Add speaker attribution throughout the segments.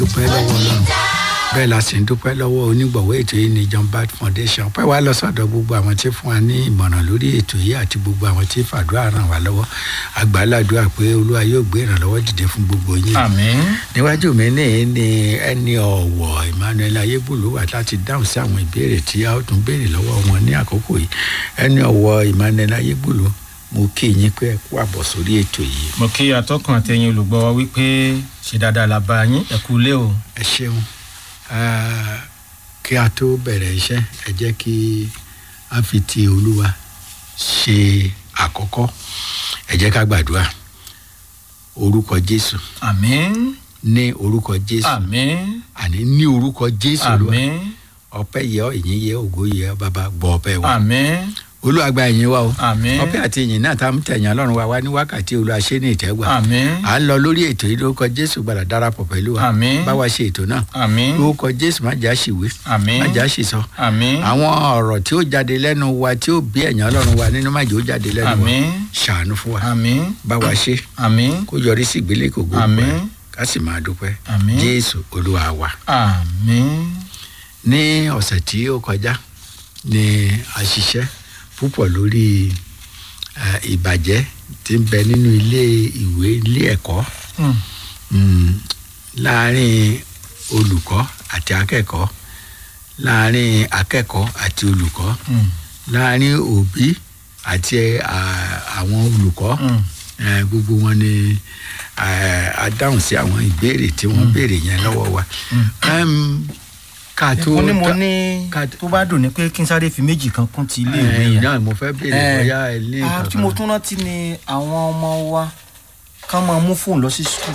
Speaker 1: dúpẹ́ lọ́wọ́ ọlọ́run bẹ́ẹ̀ la sì ń dúpẹ́ lọ́wọ́ onígbọ̀wọ́ ètò yìí ní john bat foundation pẹ́ wá lọ sọ́dọ̀ gbogbo àwọn tí fún wa ní ìmọ̀ràn lórí ètò yìí àti gbogbo àwọn tí fàdúrà ràn wá lọ́wọ́ àgbàládùá pé olúwa yóò gbé ìrànlọ́wọ́ dìde fún gbogbo yín
Speaker 2: àmín
Speaker 1: níwájú mi ní ní ẹni ọ̀wọ̀ emmanuel ayébùlú wà láti dáhùn sí àwọn ìbéèrè tí a ó tún béèrè lọ́wọ́ wọn ní àkókò yìí ẹni ọ̀wọ̀ emmanuel ayébùlú mo kí yín pé ẹ kú àbọ̀ sórí ètò yìí
Speaker 2: mo kí atọ́kùn àtẹ̀yìn olùgbọ́ wa wípé ṣe dáadáa la bá yín ẹ kú lé o.
Speaker 1: ẹ ṣeun Ah, kí a tó bẹ̀rẹ̀ iṣẹ́ ẹ jẹ́ kí a fi ti olúwa ṣe àkọ́kọ́ ẹ jẹ́ ká gbàdúrà orúkọ jésù
Speaker 2: àmín
Speaker 1: ní orúkọ jésù
Speaker 2: àmín
Speaker 1: àní ní orúkọ jésù olúwa
Speaker 2: àmín
Speaker 1: ọpẹ́ yẹ ọ́ ìyìn yẹ ògo yẹ ọ́ bàbá gbọ́ ọpẹ́ wa
Speaker 2: àmín
Speaker 1: olúwa gba ìyìn wa o
Speaker 2: àmín
Speaker 1: ọpẹ́ àti ìyìn náà tá a mú tẹ̀yìn ọlọ́run wa wá ní wákàtí olúwa ṣe ní ìtẹ́gbà
Speaker 2: àmín
Speaker 1: à ń lọ lórí ètò yìí lórúkọ jésù gbàdá darapọ̀ pẹ̀lú wa
Speaker 2: Àmín.
Speaker 1: bá wa ṣe ètò náà
Speaker 2: àmín
Speaker 1: lórúkọ jésù má jà ṣìwé
Speaker 2: àmín
Speaker 1: má jà ṣìsọ
Speaker 2: àmín
Speaker 1: àwọn ọ̀rọ̀ tí ó jáde lẹ́nu wa tí ó bí ẹ̀yàn ọlọ́run wa nínú májò ó jáde lẹ́nu wa
Speaker 2: àmín
Speaker 1: ṣàánú fún wa
Speaker 2: àmín
Speaker 1: bá wa ṣe
Speaker 2: àmín
Speaker 1: kó yọrí sí ìgbélé kò gbogbo
Speaker 2: Àmín.
Speaker 1: ẹ̀ ká sì máa dúpẹ́
Speaker 2: Àmín.
Speaker 1: jésù olúwa wa.
Speaker 2: àmín
Speaker 1: ní ọ̀sẹ̀ tí ó kọjá ni a ṣiṣẹ́ púpọ̀ lórí eh, ìbàjẹ́ tí ń bẹ nínú ilé ìwé ilé ẹ̀kọ́
Speaker 2: Hmm.
Speaker 1: mm, láàárín olùkọ́ àti akẹ́kọ̀ọ́ láàárín akẹ́kọ̀ọ́ àti olùkọ́
Speaker 2: Hmm.
Speaker 1: láàárín òbí àti ah, àwọn olùkọ́
Speaker 2: Hmm.
Speaker 1: Eh, gbogbo wọn ni eh, a dáhùn sí àwọn ìbéèrè tí wọ́n béèrè yẹn lọ́wọ́ wa Em, ká tó
Speaker 2: mo ní mo
Speaker 1: dá-
Speaker 2: ní
Speaker 1: ká-
Speaker 2: tó bá dùn ní pé kí n sáré fi méjì kan kún ti ilé ìwé
Speaker 1: Eh,
Speaker 2: yẹn.
Speaker 1: náà mo fẹ́ béèrè
Speaker 2: Eh,
Speaker 1: bóyá ẹ ní
Speaker 2: ah,
Speaker 1: nǹkan
Speaker 2: tí mo
Speaker 1: kan.
Speaker 2: tún rántí ni àwọn ọmọ wa ká máa mú fóònù lọ sí skul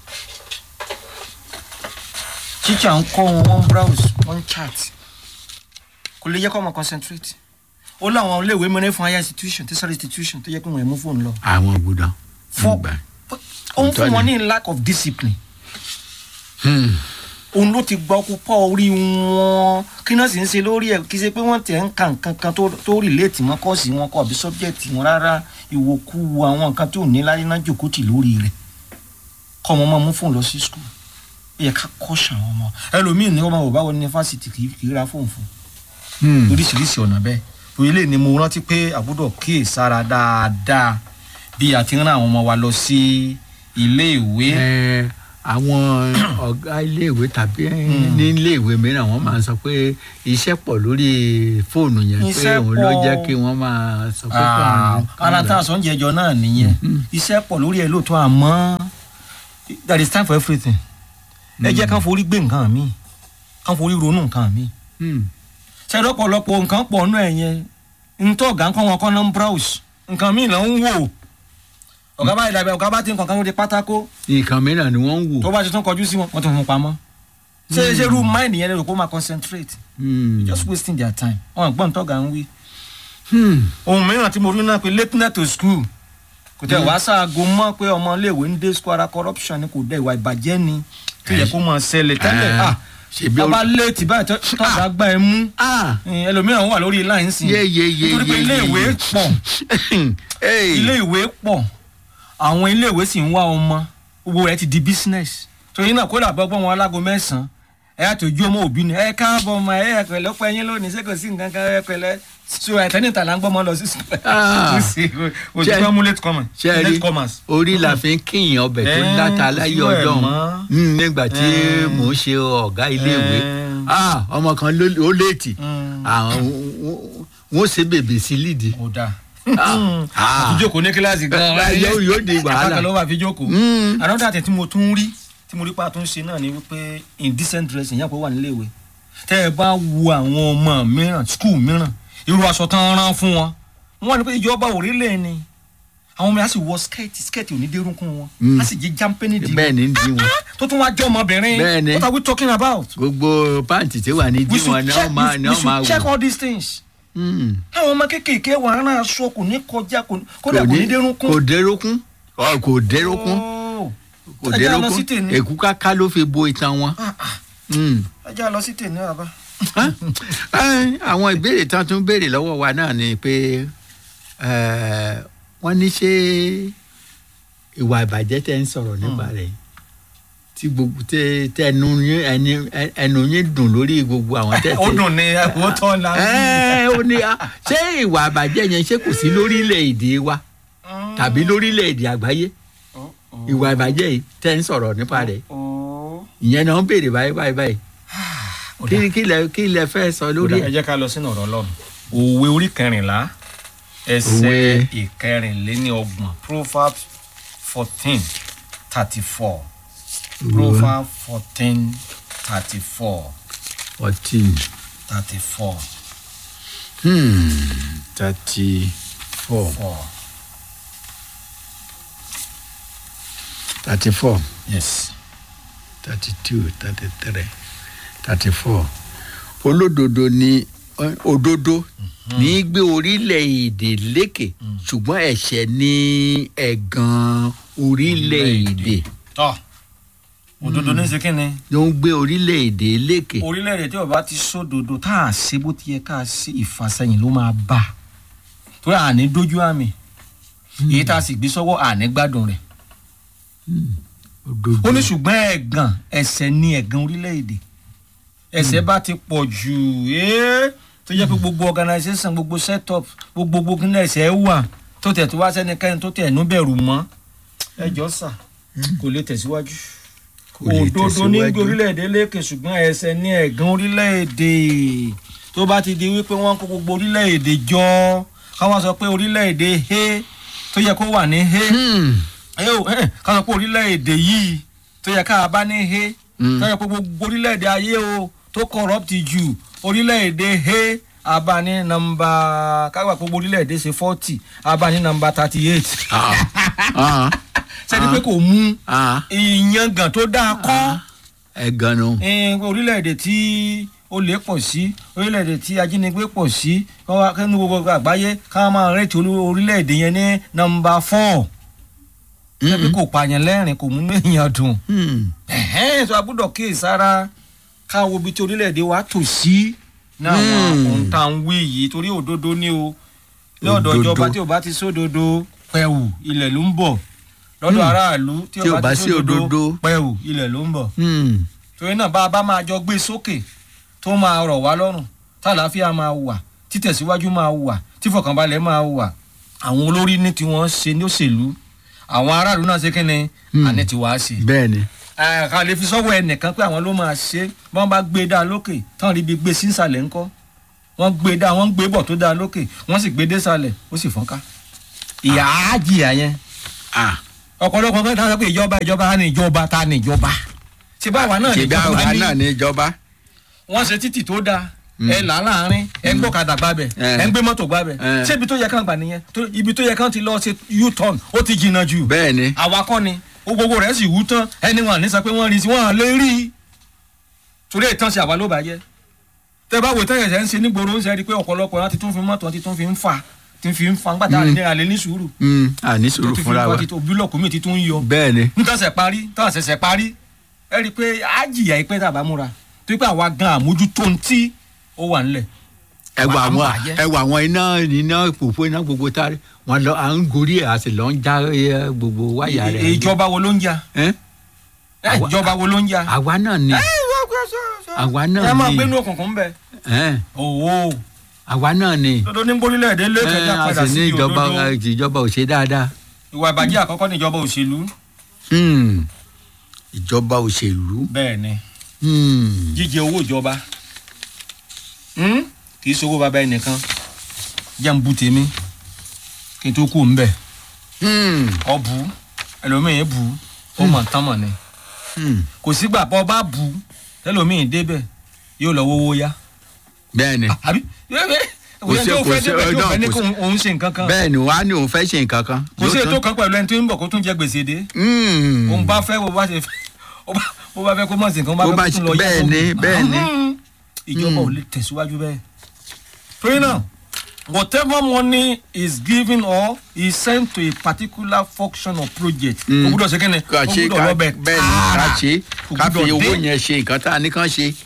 Speaker 2: tíṣà ń kọ́ wọn wọ́n ń browse wọ́n ń chat kò lè yẹ kó máa concentrate ó láwọn iléèwé mẹ́rin fún higher institution tertiary institution tó yẹ kí wọ́n yẹ mú fóònù lọ
Speaker 1: àwọn gbọdọ̀
Speaker 2: Fọ́-
Speaker 1: gbà.
Speaker 2: ó ń
Speaker 1: Òótọ́
Speaker 2: fún wọn
Speaker 1: ni.
Speaker 2: ní lack of discipline
Speaker 1: Hmm.
Speaker 2: òun ló ti gba ọkọ pọ orí wọn kí náà sì ń ṣe lórí ẹ kí ṣe pé wọn tẹ ń ka nǹkan kan tó tó rìlẹ́ẹ̀tì mọ́ kọ́ọ̀sì wọn kọ́ àbí sọ́bjẹ́tì wọn rárá ìwòkú àwọn nǹkan tó ní láyé náà jòkó tì lórí rẹ̀ kọ́ ọmọ máa mú fóònù lọ sí skul ó yẹ ká kọ́ṣà àwọn ọmọ ẹlòmíì ní ọmọ bàbá wọn ní fásitì kì í kì í ra fóònù fún
Speaker 1: Hmm.
Speaker 2: oríṣiríṣi ọ̀nà bẹ́ẹ̀ torí lè ní mo rántí pé àbúdọ̀ kíyè sára dáadáa bí a ti rán àwọn ọmọ wa lọ sí ilé ìwé
Speaker 1: Eh, àwọn ọ̀gá iléèwé tàbí
Speaker 2: Hmm.
Speaker 1: ní iléèwé mìíràn wọ́n máa ń sọ pé iṣẹ́ pọ̀ lórí fóònù yẹn pé
Speaker 2: Iṣẹ́
Speaker 1: òun ló
Speaker 2: pọ̀.
Speaker 1: jẹ́ kí wọ́n máa sọ pé kí
Speaker 2: Ah,
Speaker 1: àwọn-
Speaker 2: ara tá a sọ ń jẹjọ náà nìyẹn iṣẹ́ pọ̀ lórí ẹ̀ lóòótọ́ àmọ́ there is time for everything ẹ jẹ́ kán forí gbé nǹkan mi kán forí ronú nǹkan mi
Speaker 1: Hmm.
Speaker 2: ṣe lọ́pọ̀lọpọ̀ nǹkan pọ̀ nú ẹ̀ yẹn ntọ́ ọ̀gá nǹkan wọn kọ́ náà ń browse nǹkan mi là ń wò ọ̀gá bá ìdàgbà ọ̀gá bá ti nǹkan kan lóde pátákó
Speaker 1: nǹkan mìíràn ni wọ́n ń wò.
Speaker 2: tó bá ti tún kọjú sí wọn wọ́n ti fún un pamọ́ ṣé ṣé irú mind yẹn lè rò kó máa concentrate
Speaker 1: Hmm.
Speaker 2: just wasting their time wọn gbọ́n tọ́gà ń wí
Speaker 1: Hmm.
Speaker 2: ohun mìíràn tí mo rí náà pé lateness to school kò tẹ wàá ṣaago mọ pé ọmọ iléèwé ń dé school ara corruption ni kò dẹ ìwà ìbàjẹ́ ni tó yẹ kó máa ṣẹlẹ̀ tẹ́lẹ̀
Speaker 1: Eh,
Speaker 2: ah
Speaker 1: ṣebí ó-
Speaker 2: ọba léètì báyìí tó tọ́jà gbá ẹ mú
Speaker 1: Ah.
Speaker 2: Eh, ẹlòmíràn wà lórí line sí
Speaker 1: Yé, yé, yé,
Speaker 2: nítorí pé
Speaker 1: yé,
Speaker 2: ilé
Speaker 1: yé,
Speaker 2: ìwé
Speaker 1: yé.
Speaker 2: pọ̀
Speaker 1: Hey.
Speaker 2: ilé ìwé pọ̀ àwọn ilé ìwé sì ń wá ọmọ gbogbo rẹ̀ ti di business torí náà kó dàbọ̀ gbọ́n wọn alágo mẹ́sàn-án ẹ yà tó ju ọmọ òbí ni ẹ káàbọ̀ ọmọ ẹ ẹ pẹ̀lẹ́ ọpẹ́ yín lónìí ṣé kò sí nǹkan kan ẹ pẹ̀lẹ́ so ẹ̀tẹ́nìtà là ń gbọ́ ọmọ lọ sí sùkúl
Speaker 1: Ah.
Speaker 2: òtún fẹ́ mú late comers
Speaker 1: ṣe rí
Speaker 2: late comers.
Speaker 1: orí la fi ń kíyìn ọbẹ̀ tó
Speaker 2: Eh,
Speaker 1: dáta
Speaker 2: kò
Speaker 1: láyé
Speaker 2: sí wẹ̀
Speaker 1: ọjọ́
Speaker 2: mọ́.
Speaker 1: òun nígbà tí
Speaker 2: Eh.
Speaker 1: mò ń ṣe ọ̀gá iléèwé
Speaker 2: Eh.
Speaker 1: Ah, ọmọ kan ló ó léètì
Speaker 2: Mm.
Speaker 1: àwọn wọn ṣe bèbè sí lídìí
Speaker 2: kò dáa
Speaker 1: Ah.
Speaker 2: àti jókòó ní kíláàsì gan-an
Speaker 1: yóò yóò di wàhálà
Speaker 2: àkàkọ́ ló wà fi jókòó.
Speaker 1: Mm.
Speaker 2: another thing tí mo tún rí tí mo rí pa tó ń ṣe náà ni wípé indecent dressing yẹn kò wà nílé ìwé tẹ́ ẹ bá wo àwọn ọmọ mìíràn school mìíràn irú aṣọ tán rán fún wọn wọn ní pé ìjọba òrílẹ̀ ni àwọn ọmọ yẹn á sì wọ skẹ́ẹ̀tì skẹ́ẹ̀tì ò ní dérúnkún wọn
Speaker 1: Mm.
Speaker 2: á sì jẹ́ jámpẹ́nì dì
Speaker 1: bẹ́ẹ̀ ni di wọn
Speaker 2: tó tún wá jẹ́ ọmọbìnrin
Speaker 1: Bẹ́ẹ̀ ni.
Speaker 2: what are we talking about?
Speaker 1: gbogbo pàǹtì tí wà ní
Speaker 2: we
Speaker 1: di wọn
Speaker 2: should
Speaker 1: ni
Speaker 2: check
Speaker 1: wọn máa
Speaker 2: we,
Speaker 1: ni
Speaker 2: we
Speaker 1: wọn máa
Speaker 2: should check
Speaker 1: wò
Speaker 2: all these things
Speaker 1: Mm.
Speaker 2: àwọn ọmọ kéékèèké wà rán aṣọ kò ní kọjá kò ní- kódà
Speaker 1: kò
Speaker 2: kò ní
Speaker 1: ní
Speaker 2: dérúnkún.
Speaker 1: kò dérókún Ọ, kò dérókún
Speaker 2: Oh.
Speaker 1: kò
Speaker 2: ẹ jẹ́ á lọ sí
Speaker 1: dérókún
Speaker 2: tèmi.
Speaker 1: èkú káká ló fi bo itan wọn.
Speaker 2: Ah, ah.
Speaker 1: Mm.
Speaker 2: ẹ jẹ́ á lọ sí tèmi àbá.
Speaker 1: Ẹ́, àwọn ìbéèrè tán tún béèrè lọ́wọ́ wa náà ni pé ẹ́, wọ́n ní ṣé ìwà ìbàjẹ́ tẹ́ ń sọ̀rọ̀ nípa rẹ̀ tí gbogbo tẹ tẹ ẹnu yín ẹni ẹnu yín dùn lórí gbogbo àwọn tẹ
Speaker 2: ó dùn ní ẹ̀kọ́ tán la.
Speaker 1: ẹ ó ní a ṣé ìwà àbàjẹ́ yẹn ṣé kò sí lórílẹ̀‐èdè wa tàbí lórílẹ̀‐èdè àgbáyé ìwà àbàjẹ́ yìí tẹ́ ń sọ̀rọ̀ nípa rẹ̀ ìyẹn náà ń béèrè báyìí báyìí báyìí kí kí lẹ kí lẹ fẹ́ sọ lórí
Speaker 2: ẹ
Speaker 1: ẹ̀.
Speaker 2: jẹ́ ká lọ sínú ọ̀rọ̀ ọlọ́run òwe orí kẹrìnlá ẹsẹ̀
Speaker 1: Òwe.
Speaker 2: ìkẹrìnléníọgbọ̀n proverbs fourteen thirty four proverbs fourteen thirty four
Speaker 1: fourteen
Speaker 2: thirty four
Speaker 1: thirty four
Speaker 2: four
Speaker 1: thirty four
Speaker 2: yes
Speaker 1: thirty two thirty three thirty four olódodo ni eh, òdodo ní í gbé orílẹ̀-èdè lékè ṣùgbọ́n ẹ̀ṣẹ̀ ní ẹ̀gàn orílẹ̀-èdè
Speaker 2: tọ́ òdodo ní ṣe kínni
Speaker 1: ló ń gbé orílẹ̀-èdè lékè.
Speaker 2: orílẹ̀-èdè tí ó bá ti sódodo tá a ṣe bó ti yẹ ká a ṣe ìfàsẹ́yìn ló máa bá a torí àní dójú àmì èyí tá a sì gbé sọ́wọ́ àní gbádùn rẹ̀
Speaker 1: òdodo
Speaker 2: ó ní ṣùgbọ́n ẹ̀gàn ẹ̀ṣẹ̀ ní ẹ̀gàn orílẹ̀-èdè ẹ̀ṣẹ̀ bá ti pọ̀ jù ẹ́ tó jẹ́ pé gbogbo organisation gbogbo setup gbogbo gbogbo ní ẹ̀ṣẹ̀ wà tó tẹ̀ tó wá sẹ́nikẹ́ni tó tẹ̀ ẹ̀nú bẹ̀rù mọ́ ẹjọ́ sà kò lè tẹ̀síwájú
Speaker 1: kò lè
Speaker 2: òdodo ní gbé
Speaker 1: tẹ̀síwájú.
Speaker 2: orílẹ̀-èdè lékè ṣùgbọ́n ẹ̀ṣẹ̀ ní ẹ̀gàn orílẹ̀-èdè tó bá ti di wípé wọ́n kó gbogbo orílẹ̀-èdè jọ káwọn sọ pé orílẹ̀-èdè he tó yẹ kó wà ní he
Speaker 1: Hmm.
Speaker 2: ẹ ò ẹ ká sọ pé orílẹ̀-èdè yìí tó yẹ ká bá ní he
Speaker 1: Mm.
Speaker 2: tó yẹ pé gbogbo orílẹ̀-èdè ayé o tó corrupt jù orílẹ̀-èdè he abá ní nọ́mbà kágbà pé gbogbo orílẹ̀-èdè ṣe forty abá ní nọ́mbà thirty eight
Speaker 1: Ah. Ah.
Speaker 2: sẹ́ni pé kò mú
Speaker 1: Ah.
Speaker 2: ìyangàn tó dáa kọ́
Speaker 1: ẹ̀gàn nu.
Speaker 2: ẹn, orílẹ̀-èdè tí olè pọ̀ sí orílẹ̀-èdè tí ajínigbé pọ̀ sí kọ́ wá kẹ́nu gbogbo àgbáyé ká máa rẹ́tì olú- orílẹ̀-èdè yẹn ní nọ́mbà four sẹ́ni kò pààyàn lẹ́rìn kò múnú èèyàn dùn
Speaker 1: Hmm.
Speaker 2: ẹ̀hẹ́n tó a gbọ́dọ̀ kíyè sára ká wo ibi tí orílẹ̀-èdè wa tò sí ní àwọn
Speaker 1: Hmm.
Speaker 2: ohun tá à ń wí yìí torí òdodo ni o lọ́dọ̀
Speaker 1: Òdodo.
Speaker 2: ìjọba tí ò bá ti sódodo pẹ̀wù ilẹ̀ ló ń bọ̀ lọ́dọ̀
Speaker 1: Hmm.
Speaker 2: aráàlú tí ò bá ti sódodo pẹ̀wù ilẹ̀ ló ń bọ̀
Speaker 1: Hmm.
Speaker 2: torí náà bá a bá máa jọ gbé sókè tó máa rọ̀ wá lọ́rùn tàlàáfíà máa wà títẹ̀síwájú máa wà tífọ̀kànbalẹ̀ máa wà àwọn olórí ní tiwọn ṣe ní òṣèlú àwọn aráàlú náà ṣe kí ni
Speaker 1: Hmm.
Speaker 2: àní tiwa ṣe
Speaker 1: bẹ́ẹ̀ ni.
Speaker 2: ẹ ká lè fi sọ́wọ́ ẹnìkan pé àwọn ló máa ṣe bí wọ́n bá gbé e dá lókè tán rí ibi gbé sí ìsàlẹ̀ ńkọ́ wọ́n gbé e dá wọ́n gbé bọ̀ tó dá lókè wọ́n sì gbé e dé ìsàlẹ̀ ó sì fọ́nká. ìyá á jìyà yẹn
Speaker 1: Ah.
Speaker 2: ọ̀pọ̀lọpọ̀ kan tá a sọ pé ìjọba ìjọba ta ni ìjọba ta ni ìjọba ṣe bá àwa náà ní
Speaker 1: ṣèbí
Speaker 2: ìjọba
Speaker 1: àwa
Speaker 2: ní
Speaker 1: náà ní ìjọba.
Speaker 2: wọ́n ṣe títì tó dáa ẹ là láàrin ẹ ń gbọ́kadà gbábẹ̀
Speaker 1: Eh.
Speaker 2: ẹ ń gbé mọ́tò gbábẹ̀
Speaker 1: Eh.
Speaker 2: ṣé ibi tó yẹ kán gbà nìyẹn tó- ibi tó yẹ kán ti lọ ṣe u-turn ó ti jìnnà jù
Speaker 1: bẹ́ẹ̀ ni.
Speaker 2: àwa kọ́ ni ó gbogbo rẹ̀ sì wú tán ẹni wọn ní sọ pé wọ́n rí sí wọn lè rí i torí ìtàn ṣe àwa ló bàjẹ́ tẹ bá wo ìtàn yẹn ṣe ń ṣe nígboro ń ṣe rí i pé ọ̀pọ̀lọpọ̀ wọn ti tún fi mọ́tò ti tún fi ń fà ti fi ń fa ń gbàtà àlè àlè ní sùúrù
Speaker 1: Hmm. àní
Speaker 2: tó
Speaker 1: sùúrù
Speaker 2: ti fi
Speaker 1: fúnra
Speaker 2: ń
Speaker 1: wa.
Speaker 2: fa ti tó búlọ̀kù mi ti tún ń yọ
Speaker 1: bẹ́ẹ̀ ni.
Speaker 2: nítòsẹ̀ parí tòsẹ̀sẹ̀ parí ẹ rí i pé á jìyà ìpẹ́ tàbá múra torí pé àwa gan àmójútó ń tí ó wà ńlẹ̀
Speaker 1: ẹwà
Speaker 2: Wà á
Speaker 1: àwọn
Speaker 2: bàjẹ́.
Speaker 1: ẹwà àwọn iná iná òpópó iná gbogbo tárí wọn lọ à ń gorí ẹ a sì lọ ń já ẹ, gbogbo wáyà rẹ.
Speaker 2: ìjọba wo ló ń jà
Speaker 1: Ẹ́?
Speaker 2: ẹ,
Speaker 1: Àwa-
Speaker 2: ìjọba wo ló ń jà
Speaker 1: àwa náà ni àwa náà
Speaker 2: ẹ máa
Speaker 1: ni
Speaker 2: gbénú òkùnkùn bẹ
Speaker 1: Ẹ́,
Speaker 2: òwò
Speaker 1: àwa náà ni
Speaker 2: dodo ní gbórílẹ̀-èdè lẹ́kẹ̀ẹ́jà
Speaker 1: Ẹ́, a
Speaker 2: padà
Speaker 1: sì
Speaker 2: sí
Speaker 1: ní ìjọba
Speaker 2: òdodo
Speaker 1: ẹ, ìjọba ò ṣe dáadáa.
Speaker 2: ìwà ìbàjẹ́ àkọ́kọ́ ní ìjọba òṣèlú
Speaker 1: Hmm. ìjọba òṣèlú.
Speaker 2: bẹ́ẹ̀ ni
Speaker 1: Hmm.
Speaker 2: jíjẹ owó ìjọba Hmm? kì í ṣowó bàbá ẹnìkan jẹ́ ń bu tèmi kí n tó kú ńbẹ̀
Speaker 1: Hmm.
Speaker 2: ọ bu ẹlòmíì bu ó mọ̀ tán mọ̀ ni
Speaker 1: Hmm.
Speaker 2: kò sígbà bọ́ bá bu ẹlòmíì débẹ̀ yóò lọ wówó yá
Speaker 1: bẹ́ẹ̀ ni
Speaker 2: àbí
Speaker 1: Kò sí-
Speaker 2: tó
Speaker 1: kò
Speaker 2: fẹ́
Speaker 1: sí-
Speaker 2: débẹ̀ tó
Speaker 1: náà
Speaker 2: fẹ́ ní
Speaker 1: kò
Speaker 2: kó
Speaker 1: sí-
Speaker 2: òun ṣe nǹkan kan
Speaker 1: bẹ́ẹ̀ ni wàá ní òun fẹ́ ṣe nǹkan kan.
Speaker 2: kò sí
Speaker 1: Yóò
Speaker 2: ètò
Speaker 1: tún-
Speaker 2: kan pẹ̀lú ẹni tó ń bọ̀ kó tún jẹ gbèsè dé
Speaker 1: Hmm.
Speaker 2: òun bá fẹ́ bó bá ṣe fẹ́ ó bá- bó bá fẹ́ kó mọ̀ sí nǹkan bó
Speaker 1: Bó
Speaker 2: bá
Speaker 1: bá
Speaker 2: fẹ́ kó tún
Speaker 1: ṣe-
Speaker 2: lọ yá
Speaker 1: bẹ́ẹ̀
Speaker 2: lóògùn.
Speaker 1: ni, bẹ́ẹ̀ ni.
Speaker 2: Mhm. ìjọba ò lè tẹ̀síwájú bẹ́ẹ̀. torí náà whatever money is given or is sent to a particular function or project
Speaker 1: Mm.
Speaker 2: o gbúdọ̀ ṣe kí ni
Speaker 1: ká
Speaker 2: o
Speaker 1: ṣe
Speaker 2: gbúdọ̀
Speaker 1: ká
Speaker 2: lọ bẹ̀
Speaker 1: bẹ́ẹ̀ ni ká ṣe
Speaker 2: Kò
Speaker 1: ká fi
Speaker 2: gbúdọ̀
Speaker 1: owó
Speaker 2: dé.
Speaker 1: yẹn ṣe nǹkan tá a ní kàn ṣe.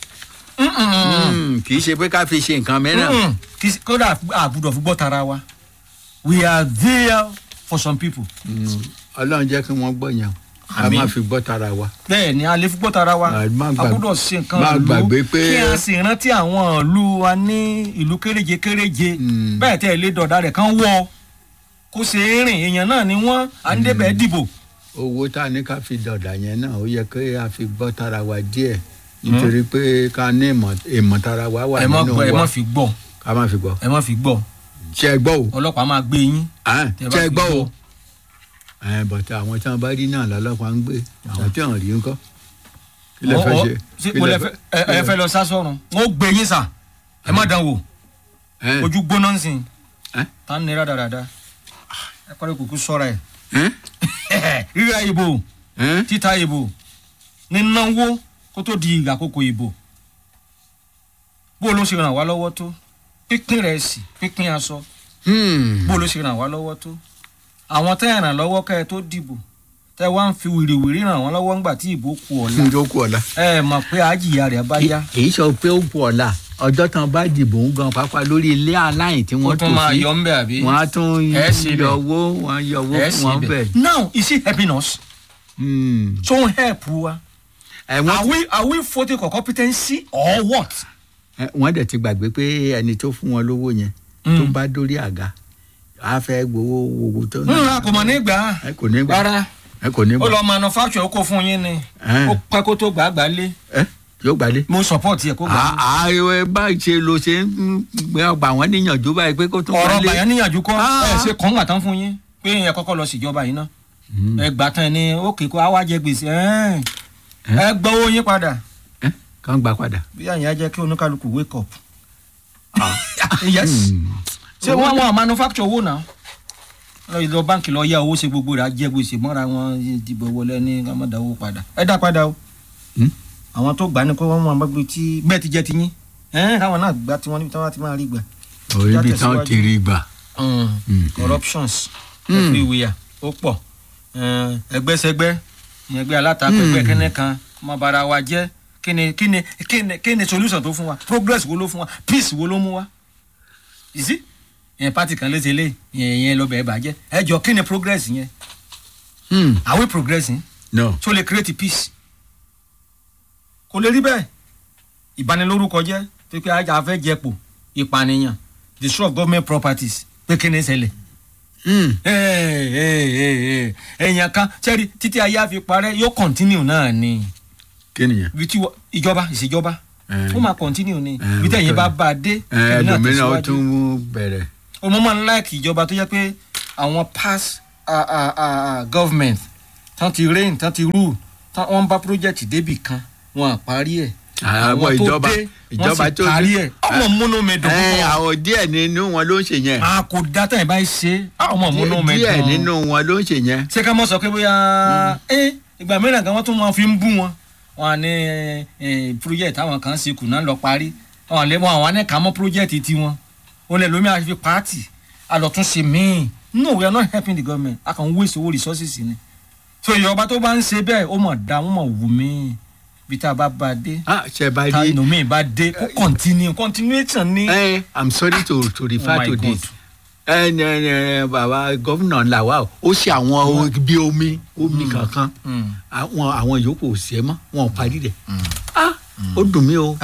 Speaker 1: Hmm. kì í ṣe pé ká fi ṣe nǹkan mìíràn.
Speaker 2: Mm-mm. Kì í ṣe- kódà àgbùdọ̀ fi gbọ́ tara wa we are there for some people
Speaker 1: Hmm. ọlọ́run jẹ́ kí wọ́n gbọ́ yẹn. a
Speaker 2: Àmín.
Speaker 1: máa fi gbọ́ tara wa.
Speaker 2: bẹ́ẹ̀ ni a lè fi gbọ́ tara wa
Speaker 1: Ah, má
Speaker 2: a
Speaker 1: gbàgbé-
Speaker 2: gbọ́dọ̀ ṣe nǹkan
Speaker 1: má
Speaker 2: ìlú
Speaker 1: gbàgbé pé-
Speaker 2: kí a sì rántí àwọn ìlú wa ní ìlú kéréje kéréje
Speaker 1: Mm.
Speaker 2: bẹ́ẹ̀ tẹ́ ẹ lé dọ̀dà rẹ̀ kán wọ́ kó ṣe é rìn èèyàn náà ni wọ́n à ń débẹ̀ dìbò
Speaker 1: owó tá a ní ká fi dọ̀dà yẹn náà ó yẹ kí a fi gbọ́ tara wa díẹ̀ nítorí pé ká ní ìmọ̀ ìmọ̀ tara wa wà
Speaker 2: ẹ má
Speaker 1: nínú
Speaker 2: gbọ́ ẹ má
Speaker 1: wa
Speaker 2: fi gbọ́
Speaker 1: ká má fi gbọ́.
Speaker 2: ẹ má fi gbọ́
Speaker 1: ṣe é gbọ́ o
Speaker 2: ọlọ́pàá máa gbé yín
Speaker 1: Ah,
Speaker 2: tẹ́ bá
Speaker 1: ṣe é
Speaker 2: fi
Speaker 1: gbọ́ o
Speaker 2: gbọ́.
Speaker 1: ẹ bọ̀tẹ́ àwọn tí wọ́n bá rí náà lọ́lọ́pàá ń gbé àwọn tí wọ́n rí ńkọ́ kí lè
Speaker 2: Ọ-
Speaker 1: fẹ́
Speaker 2: ọ-
Speaker 1: ṣe.
Speaker 2: ṣé
Speaker 1: Kí
Speaker 2: mo
Speaker 1: lẹ
Speaker 2: lẹ fẹ́- ẹ ẹ fẹ́ lọ sá sọ́run wọ́n ó gbé yín sà ẹ má dán wò
Speaker 1: ẹ
Speaker 2: ojú gbóná ń sìn
Speaker 1: ẹ
Speaker 2: tá ń nira dáradára ẹ kọ́ni kúkú sọ́ra
Speaker 1: ẹ
Speaker 2: ẹ̀ rírà ìbò
Speaker 1: ẹ
Speaker 2: títa ìbò nínáwó kó tó di ìgbà àkókò ìbò bó ló ṣe ràn wá lọ́wọ́ tó pínpín rẹ̀ sì pínpín aṣọ
Speaker 1: Hmm.
Speaker 2: bó ló ṣe ràn wá lọ́wọ́ tó àwọn tẹ́ ẹ̀ ràn lọ́wọ́ kẹ́ ẹ tó dìbò tẹ́ ẹ wá ń fi wìrìwìrì ràn wọ́n lọ́wọ́ ńgbà tí ìbò kù ọ̀la
Speaker 1: ǹjọ́ kú ọ̀la.
Speaker 2: ẹ mọ̀ pé àjìyà rẹ̀ bá yá
Speaker 1: kì í sọ pé ó kú ọ̀la ọjọ́ tán bá dìbò ń gan pápá lórí ilé aláìn tí
Speaker 2: ó
Speaker 1: wọ́n tò
Speaker 2: tún máa
Speaker 1: sí
Speaker 2: yọ ńbẹ àbí
Speaker 1: wọ́n á tún
Speaker 2: Ẹ ṣe bẹ̀.
Speaker 1: yọ owó wọ́n yọ owó
Speaker 2: ẹ
Speaker 1: fún
Speaker 2: sì
Speaker 1: wọn
Speaker 2: bẹ̀.
Speaker 1: bẹ́ẹ̀.
Speaker 2: now is it helping us
Speaker 1: Hmm.
Speaker 2: so ń help wa
Speaker 1: ẹ
Speaker 2: are
Speaker 1: wọ́n
Speaker 2: we are we voting for competency or what.
Speaker 1: ẹ, wọ́n dẹ̀ ti gbàgbé pé ẹni tó fún wọn lówó yẹn tó bá dórí àga á fẹ́ gbowó owó tó
Speaker 2: nra kò mọ̀ nígbà
Speaker 1: ẹ kò ní gbà
Speaker 2: rárá
Speaker 1: ẹ kò ní
Speaker 2: ó
Speaker 1: gbà
Speaker 2: lọ manufacture ó kó fún yín ni
Speaker 1: Ẹ.
Speaker 2: ó pẹ́ kó tó gbàgbà lé
Speaker 1: ẹ yóò gbàdé.
Speaker 2: mo support yẹ kó gbà lé.
Speaker 1: ààrẹ bá ṣe ló ṣe ń gbé ọgbà wọn níyànjú báyìí pé kó tó
Speaker 2: ọ̀rọ̀
Speaker 1: wálé.
Speaker 2: bàyàn níyànjú kọ́
Speaker 1: Ah.
Speaker 2: ẹ ṣe kàn gbà tán fún yín pé ẹ kọ́kọ́ lọ síjọba yìí ná ẹ gbà tán ẹ ní òkè kó àwa jẹ gbèsè ẹ ẹ gbọ́ owó yín padà
Speaker 1: ẹ kàn gbà padà.
Speaker 2: bí àyàn á jẹ́ kí oníkálukú wake up. yes ṣé wọ́n wọ́n manufacture owó náà lọ lọ báńkì lọ yá owó ṣe gbogbo rẹ̀ á jẹ gbèsè mọ́ra wọn dìbò wọlé ní ká má dá owó padà ẹ dá padà o
Speaker 1: Hmm?
Speaker 2: àwọn tó gbà ní kó wọ́n mọ̀ gbé tí bẹ́ẹ̀ ti jẹ́ ti yín ẹ̀ káwọn náà gbà tí wọ́n níbi tí wọ́n ti máa rí gbà.
Speaker 1: orí ibi
Speaker 2: Já
Speaker 1: tán
Speaker 2: tẹ̀síwájú.
Speaker 1: ti rí gbà. Mm.
Speaker 2: corruptions
Speaker 1: Mm.
Speaker 2: everywhere ó pọ̀ Eh, ẹgbẹ́sẹgbẹ́ ẹgbẹ́ alátakò
Speaker 1: Mm.
Speaker 2: ẹgbẹ́ kẹ́nẹ́ kan ọmọ bara wa jẹ́ kíni kíni kíni kíni solution tó fún wa progress wo ló fún wa peace wo ló mú wa ìsí yẹn party kan léṣe lé yẹn yẹn lọ bẹ̀ẹ́ bàjẹ́ ẹ jọ kíni progress yẹn
Speaker 1: Hmm.
Speaker 2: are we progressing
Speaker 1: no.
Speaker 2: tó lè create peace kò lè rí bẹ́ẹ̀ ìbanilórúkọ jẹ́ pé pé ajá fẹ́ jẹpò ìpànìyàn destroy of government properties pé kíni ṣẹlẹ̀
Speaker 1: Hmm.
Speaker 2: èèyàn kan sẹ́rí títí ayé àfi parẹ́ yóò continue náà ni
Speaker 1: kí nìyẹn.
Speaker 2: ibi tí wọ- ìjọba ìṣèjọba
Speaker 1: Eh.
Speaker 2: ó máa continue ni
Speaker 1: Eh,
Speaker 2: ibi tẹ̀yìn
Speaker 1: ó
Speaker 2: bá
Speaker 1: tọ́.
Speaker 2: bá a dé
Speaker 1: ẹ
Speaker 2: ẹ̀yin náà
Speaker 1: ẹlòmíràn ó
Speaker 2: tẹ̀síwájú.
Speaker 1: tún bẹ̀rẹ̀.
Speaker 2: ọmọ máa ń láìkì ìjọba tó jẹ́ pé àwọn past ah, ah, ah, ah, government tán ti reign tán ti rule tán wọ́n bá project débì kan wọn à parí ẹ̀
Speaker 1: àwọn ìjọba ìjọba tó
Speaker 2: parí ẹ̀ ọmọ múnú mi dùn
Speaker 1: ẹ
Speaker 2: púpọ̀
Speaker 1: àwọn díẹ̀ nínú wọn ló ń ṣe yẹn.
Speaker 2: a kò dá tẹ̀yìn báyìí ṣe ọmọ múnú mi dùn
Speaker 1: díẹ̀ nínú wọn ló ń ṣe yẹn.
Speaker 2: ṣé ká mọ̀ sọ pé bóyá ẹ ìgbà mìíràn kan wọ́n tún máa fi ń bú wọn wọn à ní ẹ, project àwọn kan ṣe kùnà lọ parí wọn lè wọn àwọn anẹ́ka mọ́ project tiwọn wọn lè lómi àfi pààtì àlọ́tún ṣe míì no we are not helping the government a kàn ń waste owó resources ni so ìjọba tó bá ń ṣe bẹ́ẹ̀ ó mọ̀ dá wọn mọ̀ wù mí bí tá a bá bá a dé
Speaker 1: ah ṣe bá
Speaker 2: tá
Speaker 1: rí.
Speaker 2: inú mi bá dé kó continue continuation ni.
Speaker 1: ẹ i'm sorry to to refer
Speaker 2: Oh my
Speaker 1: to
Speaker 2: God.
Speaker 1: this. ẹ ẹ ẹ bàbá gómìnà làwà o ó ṣe àwọn bí omi omi kankan
Speaker 2: Mm.
Speaker 1: àwọn àwọn yòókù ò sí ẹ mọ́ wọn ò parí rẹ̀. ah ó dùn mí o.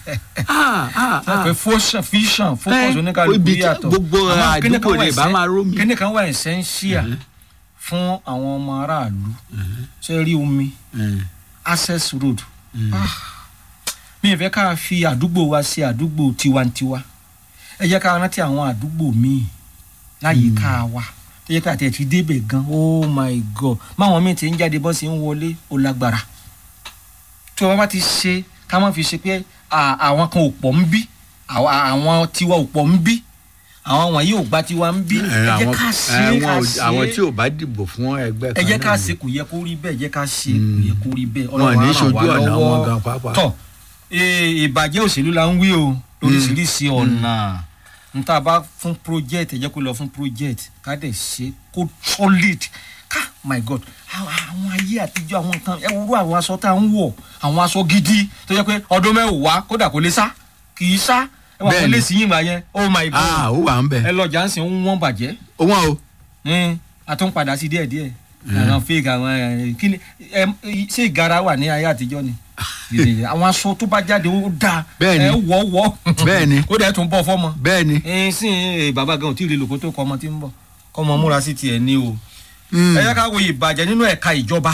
Speaker 1: ah ah ah
Speaker 2: pé fọ́ṣàn fíṣàn
Speaker 1: Eh,
Speaker 2: focus oníkàlùkù
Speaker 1: ibi tí
Speaker 2: yàtọ̀
Speaker 1: gbogbo
Speaker 2: Àmọ́ kíní kan
Speaker 1: àdúgbò
Speaker 2: wà
Speaker 1: lè bá
Speaker 2: essen-
Speaker 1: máa rómi.
Speaker 2: kíní kan wà essential fún àwọn ọmọ aráàlú ṣe rí omi
Speaker 1: Eh,
Speaker 2: access road Ah, mi ì fẹ́ ká fi àdúgbò wa ṣe àdúgbò tiwantiwa ẹ jẹ́ ká rántí àwọn àdúgbò míì láyìíká wa tó yẹ ká tẹ̀ fi débẹ̀ gan oh my god máwọn míì ti ń jáde bọ́ sí ń wọlé ó lágbára tí wọ́n bá ti ṣe ká má fi ṣe pé à- àwọn kan ò pọ̀ ń bí àwa- àwọn tiwa ò pọ̀ ń bí àwọn wọ̀nyí ò gba tiwa ń bí
Speaker 1: eh,
Speaker 2: ẹ jẹ́
Speaker 1: àwọn
Speaker 2: ká ṣe
Speaker 1: eh,
Speaker 2: é ká
Speaker 1: àwọn ò-
Speaker 2: ṣe
Speaker 1: àwọn
Speaker 2: é
Speaker 1: tí ò bá dìbò fún ẹgbẹ́
Speaker 2: ẹ
Speaker 1: kan
Speaker 2: jẹ́ ká
Speaker 1: náà
Speaker 2: ṣe
Speaker 1: ni.
Speaker 2: kò yẹ kó rí bẹ́ẹ̀ ẹ jẹ́ ká ṣe
Speaker 1: Mm.
Speaker 2: kò yẹ kó rí bẹ́ẹ̀
Speaker 1: wọn ní
Speaker 2: á ràn
Speaker 1: ṣojú
Speaker 2: wá
Speaker 1: ọ̀nà
Speaker 2: lọ́wọ́.
Speaker 1: wọn gan pàápàá.
Speaker 2: tọ́ eh, ìbàjẹ́ òṣèlú la ń wí o lóríṣiríṣi ọ̀nà n tá a bá fún project ẹ jẹ́ kó lọ fún project ká dẹ̀ ṣe kó solid ká my god àwọn àwọn ayé àtijọ́ àwọn nǹkan ẹ wúrú àwọn aṣọ tá à ń wọ̀ àwọn aṣọ gidi tó jẹ́ pé ọdún mẹ́wàá kódà kò lè sá kì í sá ẹ wà
Speaker 1: Bẹ́ẹ̀ni.
Speaker 2: wọlé sí yìnbọn yẹn oh my god
Speaker 1: ah ó wà ń bẹ.
Speaker 2: ẹ lọ jà ń sìn ń wọ́n bàjẹ́
Speaker 1: ó wọ́n o.
Speaker 2: ní a tún padà sí díẹ̀díẹ̀ àwọn fake àwọn ẹ, kí ni ẹ, ṣé ìgara wà ní ayé àtijọ́ ni àwọn aṣọ tó bá jáde ó dáa
Speaker 1: Bẹ́ẹ̀ni.
Speaker 2: ẹ wọ́ wọ́
Speaker 1: Bẹ́ẹ̀ni.
Speaker 2: ó dẹ̀ tún bọ̀ fọ́mọ
Speaker 1: bẹ́ẹ̀ ni.
Speaker 2: ẹ sí ẹ, bàbá gan ò tí ì rí lòkó tó kọ ọmọ tí ń bọ̀ kọ́ ọmọ múra sí tiẹ̀ ní o
Speaker 1: Mm.
Speaker 2: ẹ yẹ ká wo ìbàjẹ́ nínú ẹ̀ka ìjọba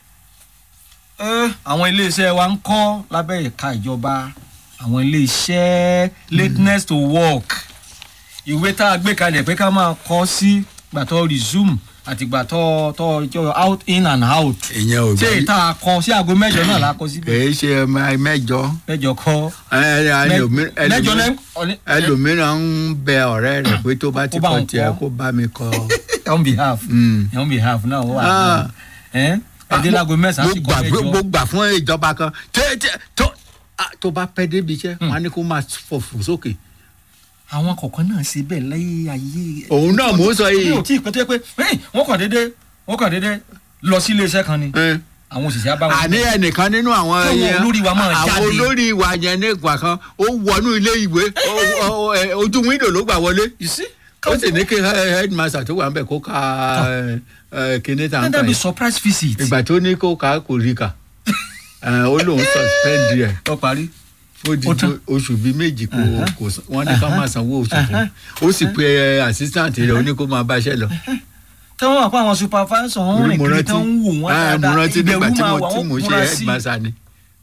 Speaker 2: Ẹ, àwọn iléeṣẹ́ wa ń kọ́ lábẹ́ ẹ̀ka ìjọba àwọn iléeṣẹ́ lateness to work ìwé tá a gbé kalẹ̀ pé ká máa kọ́ sí gbàtọ́ resume àti gbàtọ́ tọ́ jọ out in and out
Speaker 1: ìyẹn ò
Speaker 2: ṣé
Speaker 1: gbà
Speaker 2: ìta kọ sí aago mẹ́jọ náà la kọ síbẹ̀
Speaker 1: kìí ṣe ọmọ mẹ́jọ
Speaker 2: mẹ́jọ kọ́
Speaker 1: Ẹ, ẹlòmí-
Speaker 2: mẹ́jọ
Speaker 1: ẹlòmí-
Speaker 2: lẹ́
Speaker 1: ẹlòmíràn ń bẹ ọ̀rẹ́ rẹ̀ pé tó bá ti
Speaker 2: Kó bá
Speaker 1: kọ
Speaker 2: òun
Speaker 1: tiẹ̀
Speaker 2: kọ́.
Speaker 1: kó bá mi kọ.
Speaker 2: on behalf
Speaker 1: Mm.
Speaker 2: on behalf náà ó wà
Speaker 1: Ah.
Speaker 2: ẹ ẹdín láago mẹ́sàn-án
Speaker 1: mo
Speaker 2: sì kọ́
Speaker 1: gbà
Speaker 2: mẹ́jọ
Speaker 1: mo gbà fún ìjọba kan tẹ tẹ tó ah, tó bá pẹ́ débi iṣẹ́ wọn á ní kó máa fòfò sókè.
Speaker 2: àwọn kọ̀ọ̀kan náà ṣe bẹ́ẹ̀ láyé ayé.
Speaker 1: Òun náà mò ń sọ yìí.
Speaker 2: mi ò tí ì pẹ́ tó yẹ pé "Hey, wọ́n kàn déédé wọ́n kàn déédé lọ sí iléeṣẹ́ kan ni
Speaker 1: Ẹ.
Speaker 2: àwọn òṣìṣẹ́ abáwọn.
Speaker 1: àní ẹnìkan nínú àwọn
Speaker 2: Káwọn
Speaker 1: yẹn-
Speaker 2: olórí wa máa
Speaker 1: àwọn
Speaker 2: jáde.
Speaker 1: olórí wa yẹn ní ìgbà kan ó wọnú ilé ìwé ó- ó- ẹ, ojú wíńdò ló gbà wọlé
Speaker 2: you see.
Speaker 1: ó sì ní kí he- headmaster tó wà ń bẹ̀ kó ka ẹ, ẹ, kíní tá
Speaker 2: let
Speaker 1: n kà
Speaker 2: there be
Speaker 1: yìí
Speaker 2: surprise visit.
Speaker 1: ìgbà tó ní kó ka kò rí kà ẹ, ó lóun suspend ẹ
Speaker 2: ó parí.
Speaker 1: ó di
Speaker 2: Ó tán.
Speaker 1: oṣù bíi méjì kò kò san- wọ́n ní ká máa sanwó oṣù fún ó sì pe ẹ, assistant rẹ̀ ó ní kó máa báṣẹ́ lọ.
Speaker 2: tí wọ́n wà pé àwọn supervisor wọn rìn
Speaker 1: mo
Speaker 2: kiri
Speaker 1: rántí
Speaker 2: tí wọ́n ń wò wọ́n
Speaker 1: ah, mo
Speaker 2: dáadáa
Speaker 1: rántí nígbà
Speaker 2: ìbẹ̀rù
Speaker 1: tí
Speaker 2: máa
Speaker 1: mo
Speaker 2: wà
Speaker 1: tí mo
Speaker 2: wọ́n
Speaker 1: ṣe
Speaker 2: múra sí.
Speaker 1: headmaster ni.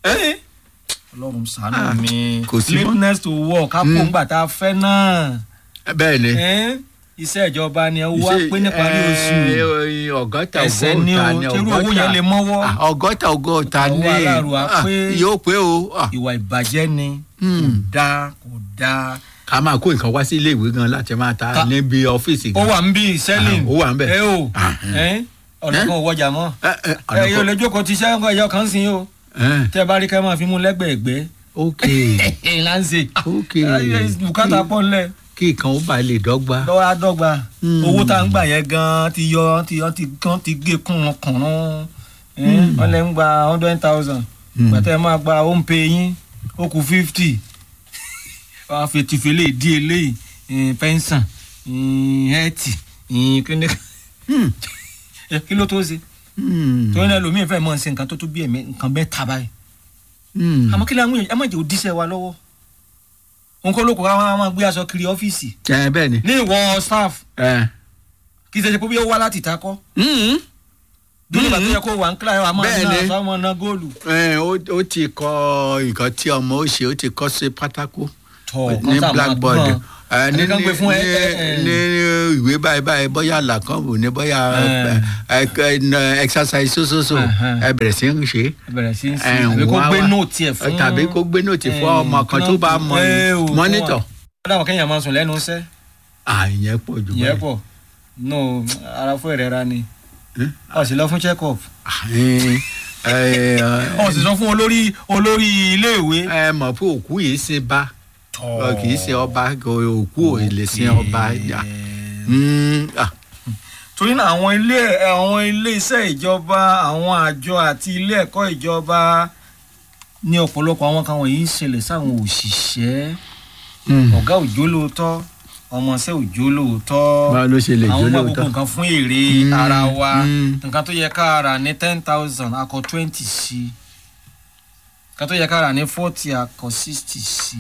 Speaker 2: ọlọ́run
Speaker 1: Ah,
Speaker 2: ṣàánú mi
Speaker 1: kò sí mọ́.
Speaker 2: lateness to work ká kó
Speaker 1: Mm.
Speaker 2: ńgbà tá a fẹ́ náà.
Speaker 1: bẹ́ẹ̀ ni.
Speaker 2: Ẹ́, iṣẹ́ ìjọba ni ẹ wá
Speaker 1: Ṣé,
Speaker 2: pé níparí oṣù
Speaker 1: ẹ, ọgọ́ta
Speaker 2: ẹsẹ̀ ní o
Speaker 1: ọgọ́ta ni
Speaker 2: tẹ́rù owó yẹn lè mọ́wọ́
Speaker 1: Ah, ọgọ́ta ọgọ́ta
Speaker 2: Owó
Speaker 1: ní
Speaker 2: aláàrú á
Speaker 1: ah,
Speaker 2: pé.
Speaker 1: yóò pé o Ah,
Speaker 2: ìwà ìbàjẹ́ ni kò
Speaker 1: Hmm.
Speaker 2: dáa kò dáa.
Speaker 1: ká máa kó nǹkan wá sí ilé ìwé gan láti máa ta
Speaker 2: Ká-
Speaker 1: níbi ọ́fíìsì
Speaker 2: ó
Speaker 1: gan.
Speaker 2: wà ń bí selling
Speaker 1: Ah, ó wà ń bẹ̀.
Speaker 2: ẹ o
Speaker 1: Ah,
Speaker 2: ẹ ọ̀nà
Speaker 1: Eh?
Speaker 2: kan ò wọjà mọ́
Speaker 1: Ẹ, ẹ,
Speaker 2: ẹ yóò
Speaker 1: ọ̀nà
Speaker 2: lè jókòó ti iṣẹ́ nǹkan ẹ̀yọ kan sí i o
Speaker 1: kan- ẹ,
Speaker 2: tẹ́ ẹ bá rí ká máa fi mú lẹ́gbẹ̀ẹ́gbẹ́
Speaker 1: ok
Speaker 2: láǹṣe
Speaker 1: ok
Speaker 2: bùkátà pọ̀ ńlẹ̀
Speaker 1: kí nǹkan ó bá lè dọ́gba.
Speaker 2: lọ́wọ́ àdọ́gba
Speaker 1: Hmm.
Speaker 2: owó tá à ń gbà yẹn gan ti yọ ti yọ ti gan ti gé kùnrùn kùnrùn
Speaker 1: Hmm.
Speaker 2: wọ́n lè ń gba hundred thousand
Speaker 1: Hmm.
Speaker 2: gbàtẹ́ máa gba home pay yín ó kù fifty wọ́n á fi tìfẹ́lẹ́ dí eléyìí pẹ́ńsàn hẹ́ẹ̀tì kíní
Speaker 1: Hmm.
Speaker 2: kí ló tó ṣe
Speaker 1: Hmm.
Speaker 2: torí náà lómi ìfẹ́ mọ̀ ṣe nǹkan tó tó bí ẹ̀mí nǹkan bẹ́ẹ̀ ta báyìí
Speaker 1: Hmm.
Speaker 2: àmọ́ kí ló ń ẹ má jẹ́ òdíṣẹ́ wa lọ́wọ́ nǹkan olóko wa máa gbé aṣọ kiri ọ́fíìsì
Speaker 1: ẹ bẹ́ẹ̀ ni.
Speaker 2: ní ìwọ staff
Speaker 1: ẹ.
Speaker 2: kì í ṣe pé bí ó wá láti ta kọ́
Speaker 1: Hmm.
Speaker 2: dúró ìgbà tó yẹ kó wà ń kíláà yà máa
Speaker 1: Bẹ́ẹ̀
Speaker 2: ná
Speaker 1: ni.
Speaker 2: àṣà máa ná góòlù.
Speaker 1: ẹ ó ó ti kọ nǹkan tí ọmọ ó ṣe ó ti kọ sí pátákó
Speaker 2: tọ
Speaker 1: ní blackboard ẹ ní
Speaker 2: ẹni kan gbé fún ẹ
Speaker 1: ní
Speaker 2: ẹ ẹ
Speaker 1: ní ìwé báyìí báyìí bóyá làkànbù ní bóyá
Speaker 2: Ẹ.
Speaker 1: ẹ ẹ exercise sósósó
Speaker 2: Ẹhẹn.
Speaker 1: ẹ bẹ̀rẹ̀ sí ń ṣe
Speaker 2: bẹ̀rẹ̀ sí í sí
Speaker 1: ẹ,
Speaker 2: àbí kó
Speaker 1: wọ́n á
Speaker 2: gbé
Speaker 1: wá-
Speaker 2: nóòtì ẹ̀ fún
Speaker 1: tàbí kó gbé nóòtì fún ọmọ kan tó bá mọ mọ́nítọ̀
Speaker 2: dáwọn kẹ́yìn máa sùn lẹ́nu iṣẹ́
Speaker 1: àyẹn pọ̀ jù
Speaker 2: ìyẹn
Speaker 1: báyìí.
Speaker 2: pọ̀ no ara fún ìrẹ́ra ni
Speaker 1: Ẹ?
Speaker 2: ó sì lọ fún check up
Speaker 1: Ẹ, ẹ,
Speaker 2: ó sì sọ fún olórí olórí iléèwé.
Speaker 1: ẹ mọ̀ pé òkú yìí ṣe bá ọ kì í ṣe ọba òkú ò lè sin ọba jà. Mm, ah,
Speaker 2: torí náà àwọn ilé àwọn ilé iṣẹ́ ìjọba àwọn àjọ àti ilé ẹ̀kọ́ ìjọba ní ọ̀pọ̀lọpọ̀ àwọn kan wọ̀nyí ń ṣẹlẹ̀ sáwọn òṣìṣẹ́
Speaker 1: mm.
Speaker 2: ọ̀gá òjò lóòótọ́ ọmọọṣẹ́ òjò lóòótọ́
Speaker 1: báwo ló ṣe lè
Speaker 2: àwọn
Speaker 1: jó
Speaker 2: ọmọ gbogbo
Speaker 1: lóòótọ́.
Speaker 2: nǹkan fún èrè
Speaker 1: Mm,
Speaker 2: ara wa
Speaker 1: mm.
Speaker 2: nǹkan tó yẹ ká rà ní ten thousand akọ twenty sí nǹkan tó yẹ ká rà ní forty akọ sixty sí.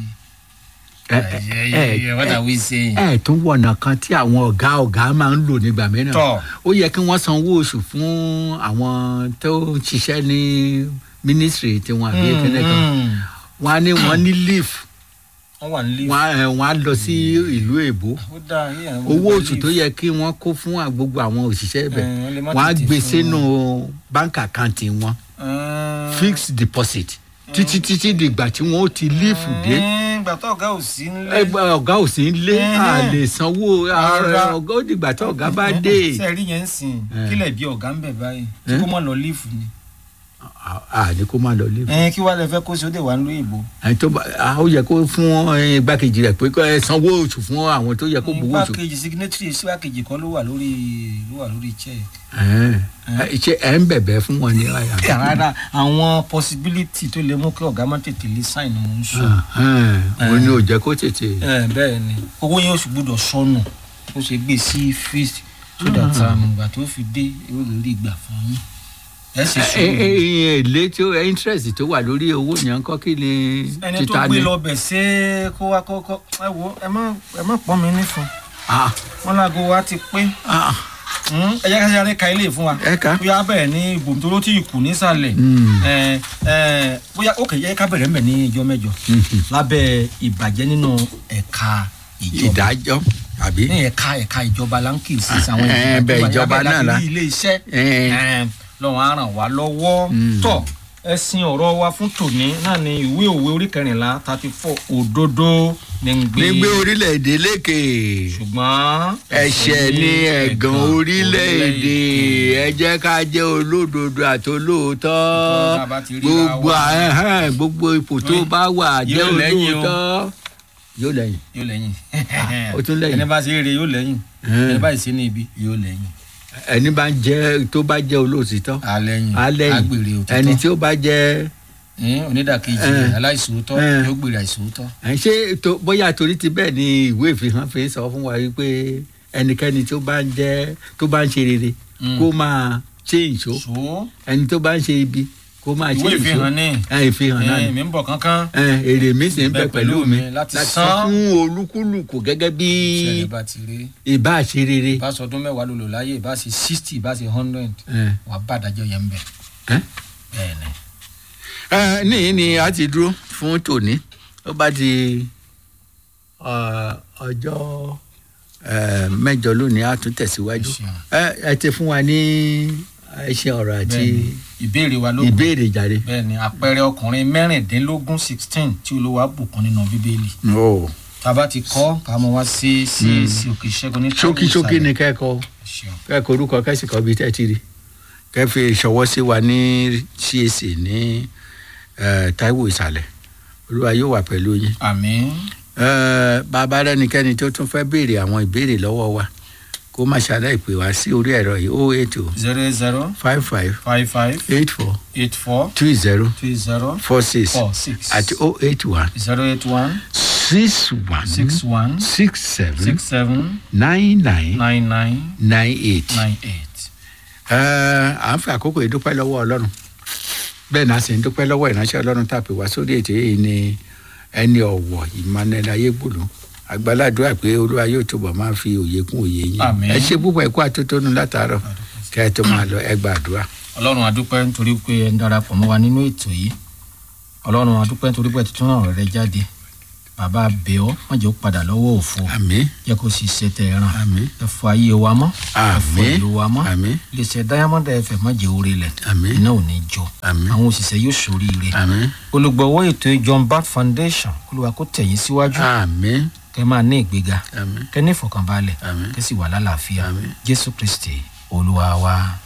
Speaker 1: ẹ ẹ ẹ
Speaker 2: what are we saying?
Speaker 1: ẹ tún wọ̀nà kan tí àwọn ọ̀gá ọ̀gá máa ń lò nígbà mìíràn
Speaker 2: tọ́
Speaker 1: ó yẹ kí wọ́n sanwó oṣù fún àwọn tó ń ṣiṣẹ́ ní mínísírì tiwọn àbí kíní kan wọ́n á ní wọ́n ní leave
Speaker 2: wọ́n wà nílé.
Speaker 1: wọ́n á ẹ, wọ́n á lọ sí ìlú èbó
Speaker 2: ó dáa yíyan
Speaker 1: owó oṣù tó yẹ kí wọ́n kó fún à- gbogbo àwọn òṣìṣẹ́ ibẹ̀
Speaker 2: Eh, wọ́n lè má
Speaker 1: wọ́n á
Speaker 2: tètè
Speaker 1: gbé
Speaker 2: fún
Speaker 1: sínú báńkì àkáǹtì wọn fixed deposit títí títí dìgbà tí wọ́n ó ti líìfù dé
Speaker 2: ìgbà tó ọ̀gá ò sí nílé.
Speaker 1: ẹgbẹ́ ọ̀gá ò sí ń lé
Speaker 2: Mhm.
Speaker 1: a lè sanwó
Speaker 2: Rárá.
Speaker 1: ara ọ̀gá ó dìgbà tí ọ̀gá bá dé
Speaker 2: ṣe rí yẹn ń sìn
Speaker 1: Eh.
Speaker 2: kílẹ̀ bí ọ̀gá ń bẹ̀ báyìí tí
Speaker 1: Eh.
Speaker 2: kò mọ̀ lọ líìfù ni.
Speaker 1: a ní kó má lọ líìfù
Speaker 2: ẹ̀yin kí wàá lè fẹ́ kó ṣe ó dé wà ń lo ìbò.
Speaker 1: ẹni tó bá a ó yẹ kó fún ẹ, igbákejì rẹ̀ pé kó ẹ sanwó oṣù fún àwọn tó yẹ kó gbowó oṣù
Speaker 2: igbákejì signatory síwákejì kan ló wà lórí ló wà lórí check.
Speaker 1: Ẹn. Ẹ, ṣé ẹ ń bẹ̀bẹ̀ fún wọn ní àyà
Speaker 2: rárá àwọn possibility tó lè mú kí ọ̀gá má tètè lè sign ni mò ń sọ.
Speaker 1: òun ni ò jẹ́ kó tètè
Speaker 2: Eh, bẹ́ẹ̀ ni owó yẹn oṣù gbọ́dọ̀ sọnù ó ṣe gbé sí fixed so that ìgbà tó fi dé yóò lè rí ìgbà fún yín ẹ sì
Speaker 1: Ẹ- ẹ- ẹ- ìyẹn èlé tí ó interest tó wà lórí owó yẹn kọ́ kí ni
Speaker 2: ẹni tó
Speaker 1: títa
Speaker 2: gbé
Speaker 1: ni.
Speaker 2: lọ bẹ̀ ṣé kó wá kọ́kọ́ ẹ wo ẹ má ẹ má pọ́n mi nífun
Speaker 1: Ah,
Speaker 2: wọn láago wa ti pé
Speaker 1: ah,
Speaker 2: Hmm, ẹ jẹ́ ká sáré ka ilé fún wa
Speaker 1: ẹ ká.
Speaker 2: bóyá bẹ̀rẹ̀ ní ibòmí tó ló ti kù nísàlẹ̀
Speaker 1: Mm.
Speaker 2: ẹ ẹ bóyá ó kè jẹ́ ká bẹ̀rẹ̀ mbẹ̀ ní ìjọ mẹ́jọ
Speaker 1: Mhm.
Speaker 2: lábẹ́ ìbàjẹ́ nínú ẹ̀ka ìjọba
Speaker 1: ìdájọ́ àbí.
Speaker 2: ní ẹ̀ka ẹ̀ka ìjọba là ń kì í sí àwọn
Speaker 1: Eh, bẹ́ẹ̀ ìjọba náà la.
Speaker 2: ilé iṣẹ́
Speaker 1: Eh.
Speaker 2: lọ́wọ́ á ràn wá lọ́wọ́
Speaker 1: Mm.
Speaker 2: tọ́ ẹ̀sìn ọ̀rọ̀ wa fún tòní náà ni ìwé òwe orí kẹrìnlá thirty four òdodo ní ń gbé
Speaker 1: gbígbé orílẹ̀-èdè lékè
Speaker 2: ṣùgbọ́n
Speaker 1: ẹ̀ṣẹ̀ ní ẹ̀gàn orílẹ̀-èdè ẹ jẹ́ ká jẹ́ olódodo àti olóòótọ́
Speaker 2: Nítorí tá a bá ti ríra
Speaker 1: gbogbo
Speaker 2: wa.
Speaker 1: ẹ̀hẹ́n, gbogbo ipò tó
Speaker 2: Yóò-
Speaker 1: bá wà jẹ́
Speaker 2: yóò lẹ́yìn o.
Speaker 1: olóòótọ́ yóò lẹ́yìn.
Speaker 2: yóò lẹ́yìn
Speaker 1: ó tún lẹ́yìn.
Speaker 2: ẹni bá ṣe eré yóò lẹ́yìn
Speaker 1: Eh.
Speaker 2: ẹni bá ṣe ní ibi yóò lẹ́yìn
Speaker 1: ẹni bá ń jẹ́ tó bá jẹ́ olóòtítọ́
Speaker 2: alẹ́yìn
Speaker 1: á lẹ́yìn
Speaker 2: agbèrè òtítọ́
Speaker 1: ẹni tí ó bá jẹ́
Speaker 2: Eh, onídàkejì
Speaker 1: Eh.
Speaker 2: aláìsòótọ́
Speaker 1: Eh.
Speaker 2: yóò gbèrè àìsòótọ́
Speaker 1: ẹ̀, ṣé tó- bóyá torí ti bẹ́ẹ̀ ni ìwé ìfihàn fi ń sọ fún wa wípé ẹnikẹ́ni tó bá ń jẹ́ tó bá ń ṣe rere
Speaker 2: Mm.
Speaker 1: kó máa ṣe ìṣó
Speaker 2: so
Speaker 1: ẹni tó bá ń ṣe ibi kó máa ṣe
Speaker 2: ìwé
Speaker 1: ìṣó
Speaker 2: ìfihàn ní
Speaker 1: ẹ ìfihàn náà
Speaker 2: Eh,
Speaker 1: ni
Speaker 2: mi ń bọ̀ kánkán
Speaker 1: ẹ èrè mi sì ń bẹ
Speaker 2: Bẹ
Speaker 1: pẹ̀lú mi
Speaker 2: láti
Speaker 1: láti
Speaker 2: san.
Speaker 1: san fún olúkúlùkù gẹ́gẹ́ bí
Speaker 2: ṣẹlẹ̀ bá ti rí
Speaker 1: ìbá ṣe rere.
Speaker 2: bá sọdún mẹ́wàá ló lò láyé bá ṣe sixty bá ṣe hundred
Speaker 1: ẹ
Speaker 2: wàá bá àdájọ́ yẹn ń bẹ̀
Speaker 1: ẹ
Speaker 2: bẹ́ẹ̀ ni.
Speaker 1: ẹ níyì ni a ti dúró fún tòní ó bá di ọ, ọjọ́ ẹ, mẹ́jọ lónìí a tún tẹ̀síwájú
Speaker 2: Ẹ ṣeun.
Speaker 1: ẹ ẹ ti fún wa ní ẹṣin ọ̀rọ̀ àti
Speaker 2: Bẹ́ẹ̀ni, ìbéèrè wa ló kù.
Speaker 1: ìbéèrè jàre.
Speaker 2: bẹ́ẹ̀ ni àpẹẹrẹ ọkùnrin mẹ́rìndínlógún sixteen tí olúwa bùkún nínú bíbélì
Speaker 1: o
Speaker 2: tá a bá ti kọ́ ká mọ wá sí sí sí òkè ṣẹ́gun ní
Speaker 1: ṣókí ṣókí ni kẹ́kọ̀ọ́
Speaker 2: ṣeun
Speaker 1: kẹ́kọ̀ọ́ orúkọ kẹ́sìkọ́ bíi tẹ́ ti rí kẹ́fì ṣọwọ́ sí wa ní CAC ní ẹ, Táíwò ìsàlẹ̀ olúwa yóò wà pẹ̀lú yín.
Speaker 2: àmín
Speaker 1: Ẹ, bàbá rẹnikẹ́ni tó tún fẹ́ béèrè àwọn ìbéèrè lọ́wọ́ wa kó má ṣàlàyé pé wá sí orí ẹ̀rọ yìí o eight o
Speaker 2: zero eight zero
Speaker 1: five five
Speaker 2: five five
Speaker 1: eight four
Speaker 2: eight four
Speaker 1: two zero
Speaker 2: two zero
Speaker 1: four six
Speaker 2: four six
Speaker 1: àti o eight one
Speaker 2: zero eight one
Speaker 1: six one
Speaker 2: six one
Speaker 1: six seven
Speaker 2: six seven
Speaker 1: nine nine
Speaker 2: nine nine
Speaker 1: nine eight.
Speaker 2: nine eight.
Speaker 1: Ẹ, à ń fi àkókò yìí dúpẹ́ lọ́wọ́ ọlọ́run bẹ́ẹ̀ náà sì ń dúpẹ́ lọ́wọ́ ìránṣẹ́ ọlọ́run tàbí wá sórí ètò yìí ni ẹni ọ̀wọ̀ Emmanuel ayégbòló àgbàládùá pé olúwa yóò túbọ̀ máa fi òye kún òye yín
Speaker 2: Àmín.
Speaker 1: ẹ ṣe púpọ̀ ẹ̀kú àtótónu látàárọ̀ kẹ́ ẹ tó máa lọ ẹ gbàdúrà.
Speaker 2: ọlọ́run adúpẹ́ nítorí pé ẹ ń darapọ̀ mọ́ wa nínú ètò yìí ọlọ́run adúpẹ́ nítorí pé ẹ tuntun náà rẹ jáde bàbá bẹ̀ ọ́ má jẹ́ ó padà lọ́wọ́ òfo
Speaker 1: àmín
Speaker 2: jẹ́ kó sì ṣe tẹ̀ ẹ̀ràn
Speaker 1: àmín
Speaker 2: ẹ fọ ayé wa mọ́ ẹ fọ
Speaker 1: àmín
Speaker 2: ìlú wa mọ́
Speaker 1: àmín
Speaker 2: iléeṣẹ́ diamond fm má jẹ́ orí lẹ̀
Speaker 1: àmín
Speaker 2: iná ò ní jọ
Speaker 1: àmín
Speaker 2: àwọn òṣìṣẹ́ yóò ṣoríire
Speaker 1: àmín
Speaker 2: olùgbọ̀wọ́ ètò John Bat Foundation olúwa kó tẹ̀yìn síwájú
Speaker 1: àmín
Speaker 2: kẹ́ máa ní ìgbéga
Speaker 1: àmín
Speaker 2: kẹ́ ní ìfọ̀kànbalẹ̀
Speaker 1: àmín
Speaker 2: kẹ́ sì wà lálàáfíà
Speaker 1: àmín.
Speaker 2: Jésù Kristi olúwa wa.